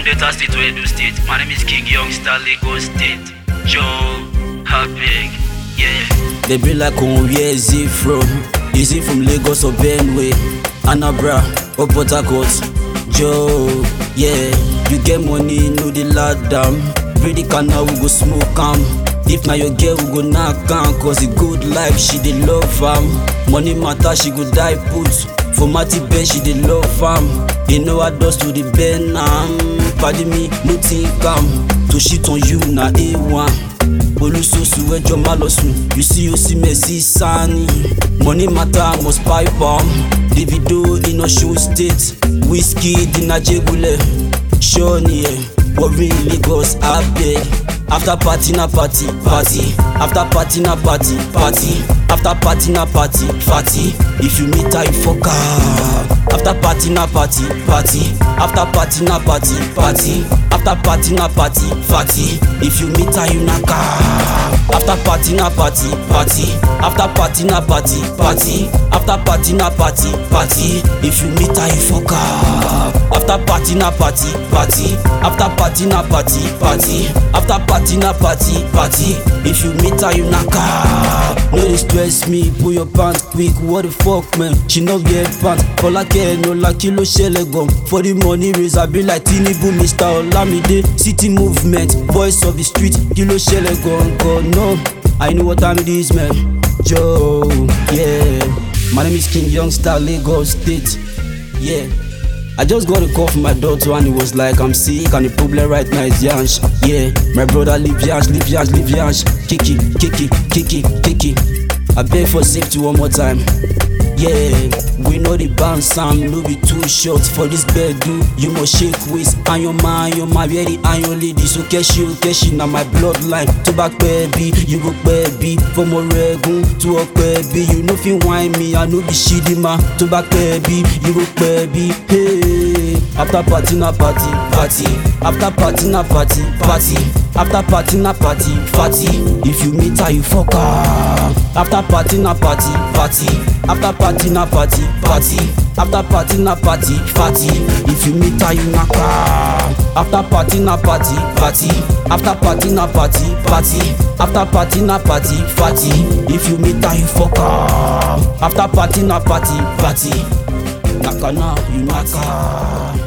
Delta State to Edo State. My name is King Young Star Lagos State. Joe, Heartbreak, yeah. They be like, oh, where is he from? Is he from Lagos or Benue? Anambra or Port Harcourt? Joe, yeah. You get money, know the lad down. Pretty canal, we go smoke am. If na your girl, we go knock am. Cause the good life, she dey love am. Money matter, she go die put. For Matty bed, she dey love am. You know I dust to the bend am. Pardon me, no think am. To shit on you, na A1. olùsọsù ẹjọ má lọ sùn you see o see mercy sani money matter must pipe am davido iná show state wizkid iná jégulẹ̀ ṣọ́ọ̀nì ẹ̀ worry lagos abeg after party na party party after party na party party after party na party party if you meet her you fuck her after party na party party after party na party party after party na party party if you meet her you knack her after party na party party after party na party party after party na party party if you meet her you fuck her after party na party party after party na party party after party na party party if you meet her you knack her no dey stress me pull your pants quick what the fuck man she no get pants fọlákẹ́ ẹ̀nọ́lá kí ló ṣẹlẹ̀ gan for the money raise i be like tinubu mr olamide city movement voice of the street kí ló ṣẹlẹ̀ gangan no i know what time it is man joe yeah my name is king youngstar lagos state yeah. I just got a call from my daughter and it was like I'm sick and the problem right now is Yansh. Yeah, my brother leave Yansh, leave Yansh, leave Yansh. Kiki, Kiki, Kiki, Kiki. I beg for safety one more time. Yeah, we know the bounce Sam no be too short for this bed do You must shake waist and your man, your man very and your lady So keshi o keshi na my bloodline To back baby, you go baby From Oregun to Okpebi You know fi whine me, I know be shitty man To back baby, you go baby Hey, after party na party, party After party na party, party After party na party, party If you meet her you fuck her After party na party, party After party na party, party After party na party, party If you meet her you knack her After party na party, party After party na party, party After party na party, party If you meet her you fuck her After party na party, party Nakana you knack her